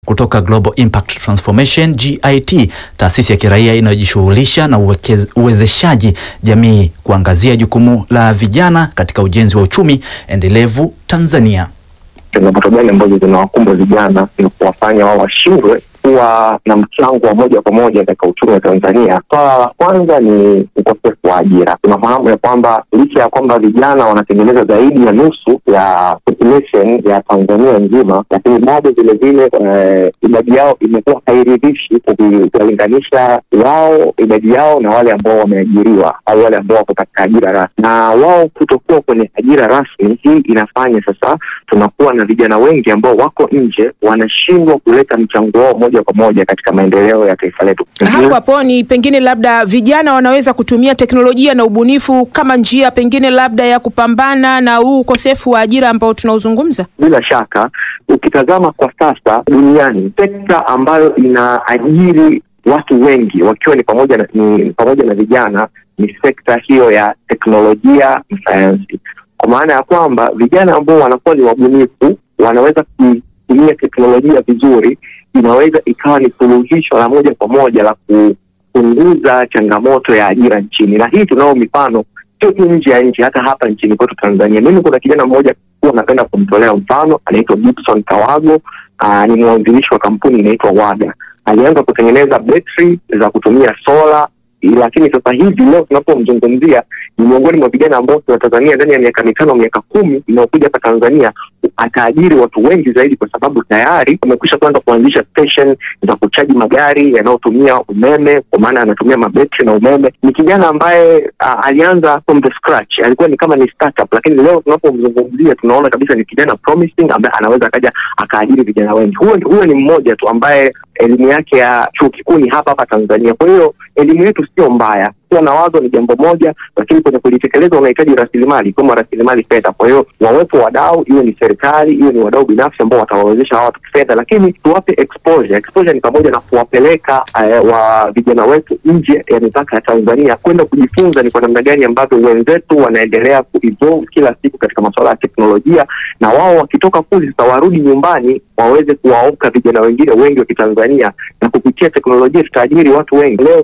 kutoka Global Impact Transformation GIT, taasisi ya kiraia inayojishughulisha na uwekez, uwezeshaji jamii kuangazia jukumu la vijana katika ujenzi wa uchumi endelevu Tanzania. Changamoto gani ambazo zinawakumba vijana ni kuwafanya wao washindwe kuwa na mchango wa moja kwa moja katika uchumi wa Tanzania. Swala la kwanza ni ukosefu wa ajira. Tunafahamu ya kwamba licha ya kwamba vijana wanatengeneza zaidi ya nusu ya population ya Tanzania nzima, lakini bado vilevile idadi yao imekuwa hairidhishi ukiwalinganisha wao idadi yao na wale ambao wameajiriwa au wale ambao wako katika ajira rasmi, na wao kutokuwa kwenye ajira rasmi. Hii inafanya sasa tunakuwa na vijana wengi ambao wako nje, wanashindwa kuleta mchango wao moja kwa moja katika maendeleo ya taifa letu. Hapo hapo ni pengine labda vijana wanaweza kutumia teknolojia na ubunifu kama njia pengine labda ya kupambana na huu ukosefu wa ajira ambao tunauzungumza. Bila shaka, ukitazama kwa sasa duniani, sekta ambayo inaajiri watu wengi wakiwa ni pamoja na, ni pamoja na vijana ni sekta hiyo ya teknolojia na sayansi, kwa maana ya kwamba vijana ambao wanakuwa ni wabunifu wanaweza kutumia teknolojia vizuri inaweza ikawa ni suluhisho la moja kwa moja la kupunguza changamoto ya ajira nchini, na hii tunao mifano sio tu nje ya nchi, hata hapa nchini kwetu Tanzania. Mimi kuna kijana mmoja huwa napenda kumtolea mfano, anaitwa Gibson Kawago. Aa, ni mwanzilishi wa kampuni inaitwa Wada. Alianza kutengeneza betri za kutumia sola lakini sasa hivi leo tunapomzungumzia ni miongoni mwa vijana ambao tunatazamia ndani ya miaka mitano miaka kumi inayokuja hapa Tanzania ataajiri watu wengi zaidi, kwa sababu tayari amekwisha kuanza kuanzisha station za kuchaji magari yanayotumia umeme, kwa maana anatumia mabetri na umeme. Ni kijana ambaye uh, alianza from the scratch, alikuwa ni kama ni startup, lakini leo tunapomzungumzia tunaona kabisa ni kijana promising ambaye anaweza akaja akaajiri vijana wengi. Huyo huyo ni mmoja tu ambaye elimu yake ya chuo kikuu ni hapa hapa Tanzania. Kwa hiyo elimu yetu sio mbaya, kuwa na wazo ni jambo moja, lakini kwenye kulitekeleza unahitaji rasilimali, ikiwemo rasilimali fedha. Kwa hiyo wawepo wadau, iwe ni serikali, iwe ni wadau binafsi ambao watawawezesha hawa watu kifedha, lakini tuwape exposure. Exposure ni pamoja na kuwapeleka uh, wa vijana wetu nje ya mipaka ya Tanzania kwenda kujifunza ni kwa namna gani ambavyo wenzetu wanaendelea kuevolve kila siku katika masuala ya teknolojia, na wao wakitoka kule sasa warudi nyumbani waweze kuwaoka vijana wengine wengi wa Kitanzania, na kupitia teknolojia tutaajiri watu wengi leo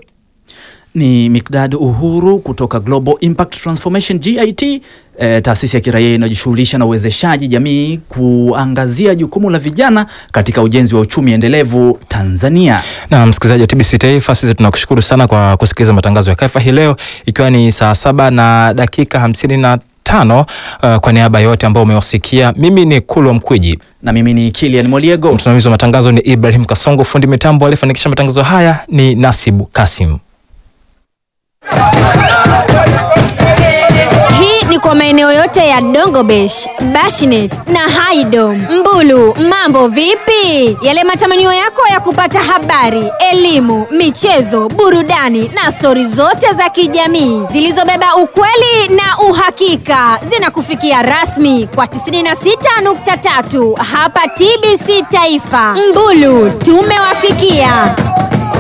ni Mikdad Uhuru kutoka Global Impact Transformation GIT, eh, taasisi ya kiraia inayojishughulisha na uwezeshaji jamii kuangazia jukumu la vijana katika ujenzi wa uchumi endelevu Tanzania. Na msikilizaji wa TBC Taifa, sisi tunakushukuru sana kwa kusikiliza matangazo ya Kaifa hii leo, ikiwa ni saa saba na dakika hamsini na tano. Uh, kwa niaba yote ambao umewasikia, mimi ni Kulwa Mkwiji na mimi ni Kilian Moliego. Msimamizi wa matangazo ni Ibrahim Kasongo, fundi mitambo aliyefanikisha matangazo haya ni Nasibu Kasim. Hii ni kwa maeneo yote ya Dongobesh, Bashinet na Haidom. Mbulu, mambo vipi? Yale matamanio yako ya kupata habari, elimu, michezo, burudani na stori zote za kijamii zilizobeba ukweli na uhakika zinakufikia rasmi kwa 96.3 hapa TBC Taifa. Mbulu, tumewafikia.